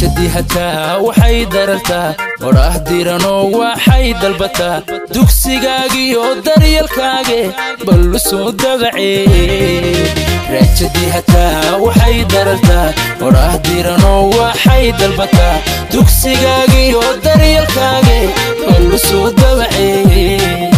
raajadii hataa waxay darartaa odhaah diranoo waxay dalbataa dugsigaagiyo daryalkaage ballu soo dabacee raajadii hataa waxay darartaa odhaah diranoo waxay dalbataa dugsigaagiyo daryalkaage ballu soo dabacee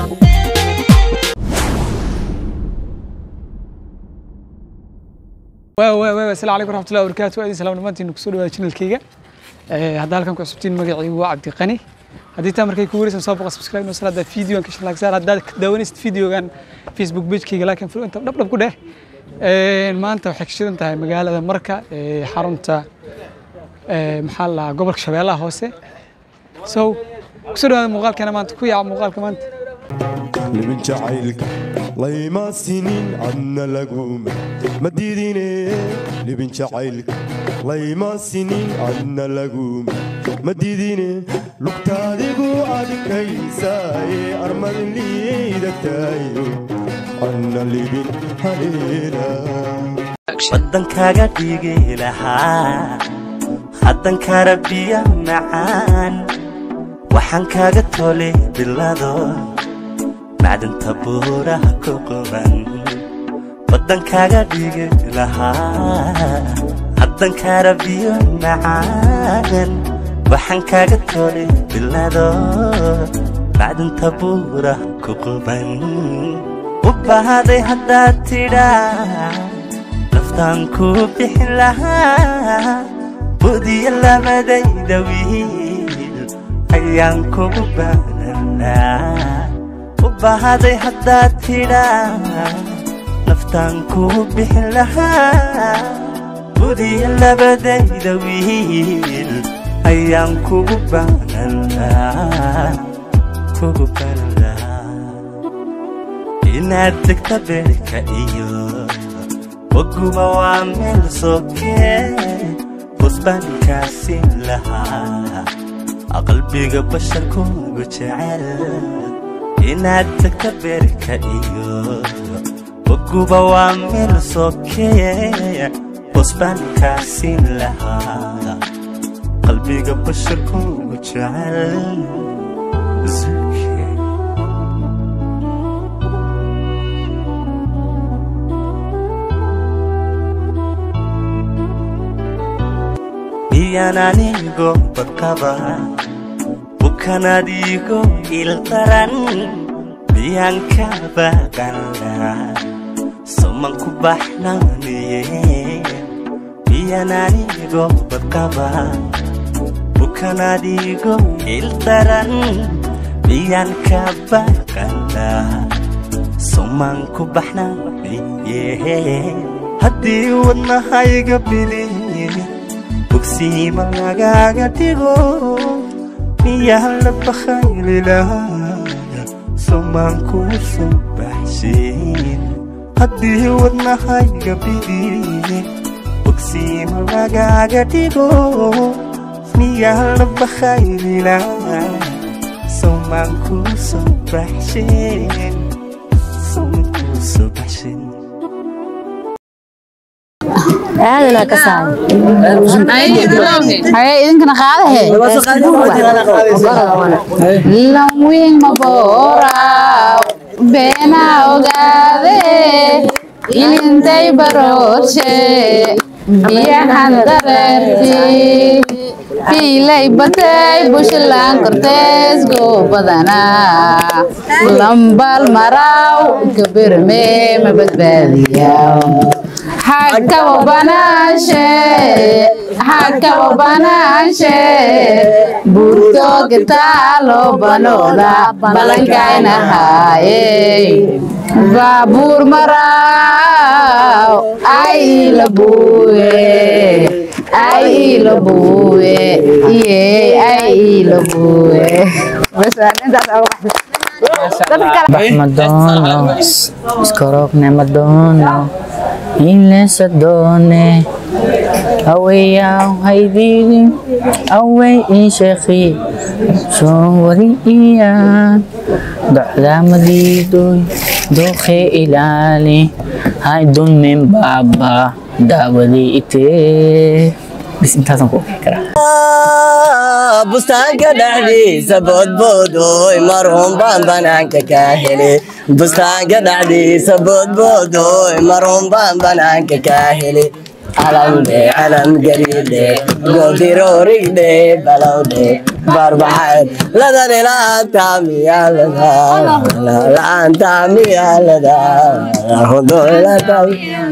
asalaamu calaykum raxmatullahi wabarakaatu aadin salaam dhamaantiin kusoo dhawaada channelkayga hadda halkan ku cusubtiin magacii waa cabdiqani haddii taa markay ku wareysan soo boqo subscribe noo salaada videogan ka shalagsaar haddaad ka daawanaysid videogan facebook pagekayga laakiin filo inta dhabdhab ku dheh maanta waxay ka shidan tahay magaalada marka ee xarunta maxaa la dhahaa gobolka shabeellaha hoose so kusoo dhawaada muuqaalkeena maanta ku yaaca muuqaalka maanta libin jacaylka layma sinin adna laguma ma diidine libin jacaylka layma sinin adna laguma ma diidine lugtaadigu adkaysaaye armadin liidatayo adna libin haleela waddankaaga dhigi lahaa haddankara biyo macaan waxaan kaaga tolay bilado macdinta buuraha ku quban waddankaaga dhigi lahaa haddankara biyo macaan waxaan kaaga tolay bilado macdinta buuraha ku quban u bahaday haddaad tidhaa naftaan kuu bixin lahaa budiyo labadayda wiil ayaan kugu baananaa u bahaday haddaad tidhaa naftaan kuu bixin lahaa budiyo labadayda wiil ayaan kugu baananaa kugu baananaa inaad degta beerka iyo waguba waa meel sokee busbaankaasi lahaa qalbiga basharkuugu jecel inaad tagta beerka iyo waguba waa meel sokee busbaankaasi lahaa qalbiga basharkuugu jecel miyaan anigo badqaba bukanadigo ildaran miyaan ka baqana soman ku baxnaaniye miyaan anigo badqaba bukanadigo ildaran miyaan ka baqana soman ku baxnaaniye haddii wadnahayga biliye bogsiima lagaaga dhigo miyaa la bakhaylilahaya somaan kuu soo baxshin haddii wadnahayga bidiye bogsiima lagaaga dhigo miyaa la bakhaylilahaya somaan kuu soo baxshin somaan kuu soo baxshin aadala ka haye idinkana qaadahe lanwiin maboora beena ogaade ilintay baroorshe biyahan dareerti fiilay batay bushlaan kortees goo badanaa lambal maraw gabirme ma badbaadiyaa hakabo banaashe hakabo banaashe buurto gitaalo banooda balankaynahaye baabuur maraaw ay ilabuwe ay ilabuwe iye ay ilabuwe Madono, skorok ne Madono, ilesa done, aweyaw haydigi, away inshekhi, sowari iyan, docda madidoy, doke ilali, hay dun min baba, dawali ite. bis intaasaan ku ogaan karaa bustaanka dhexdiisa boodboodoy marhun baan banaanka ka hele bustaanka dhexdiisa boodboodoy marhun baan banaanka ka hele calamde calam gariidhe goodirorigdhe balowdhe barbaxayd ladan ilaanta miyaalada laanta miyaalada hudulata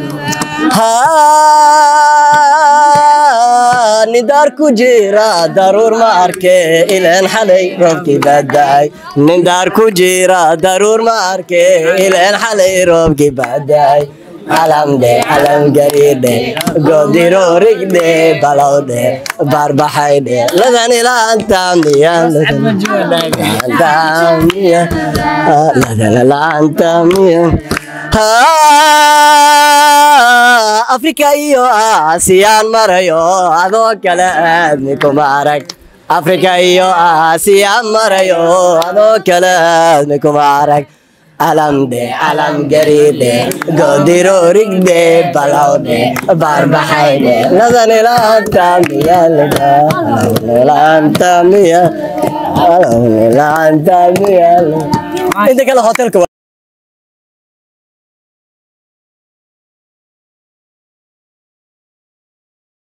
nidaar ku jira daruur ma arke ileen xalay roobkii baadaay nidaar ku jira daruur ma arke ileen xalay roobkii baadaay calamdhe calam gariidhe goodirorigdhe balowdhe barbaxaydhe ladan ilaanta miyalaanta miya afrika iyo aasiyaan marayo adoo kale aadmi kuma arag afrika iyo aasiyaan marayo adoo kale aadmi kuma arag calamdhe calam gariidhe goodirorigdhe balowdhe barbaxaydhe ladan ilaanta miya ilaanta miya ilaanta miya inta kale hotelka